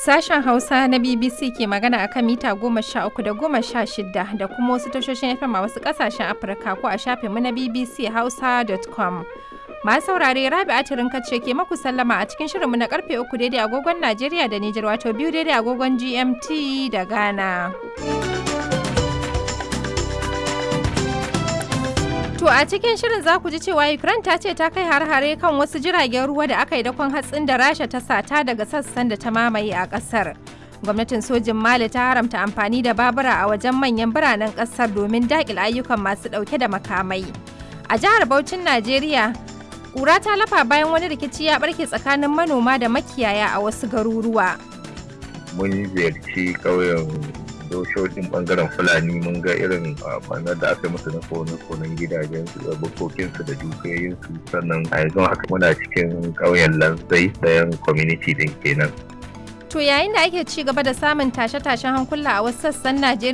Sashen Hausa na BBC ke magana a kan mita goma sha uku da goma sha shida da kuma wasu tashoshin FM a wasu ƙasashen Afirka ko a shafinmu na BBC Hausa.com. Masu saurare Rabi Atirin ce ke maku sallama a cikin shirinmu na karfe uku daidai agogon Najeriya da Nijar wato biyu daidai agogon GMT da Ghana. To a cikin shirin za ku ji cewa Ukraine ta ce ta kai har-hare kan wasu jiragen ruwa da aka yi dakon hatsin da Rasha ta sata daga sassan da ta mamaye a ƙasar. Gwamnatin sojin Mali ta haramta amfani da babura a wajen manyan biranen ƙasar domin daƙil ayyukan masu ɗauke da makamai. A jihar Bauchin Najeriya, ƙura ta lafa bayan wani rikici ya ɓarke tsakanin manoma da makiyaya a wasu garuruwa. Mun ziyarci ƙauyen doshoshin bangaren fulani mun ga irin banar da aka musu na kone-konen gidajen su da bukokinsu da dukiyoyinsu sannan a yanzu haka muna cikin ƙauyen lanzai ɗayan community din kenan To yayin da ake ci gaba da samun tashe-tashen hankula a wasu sassan Najeriya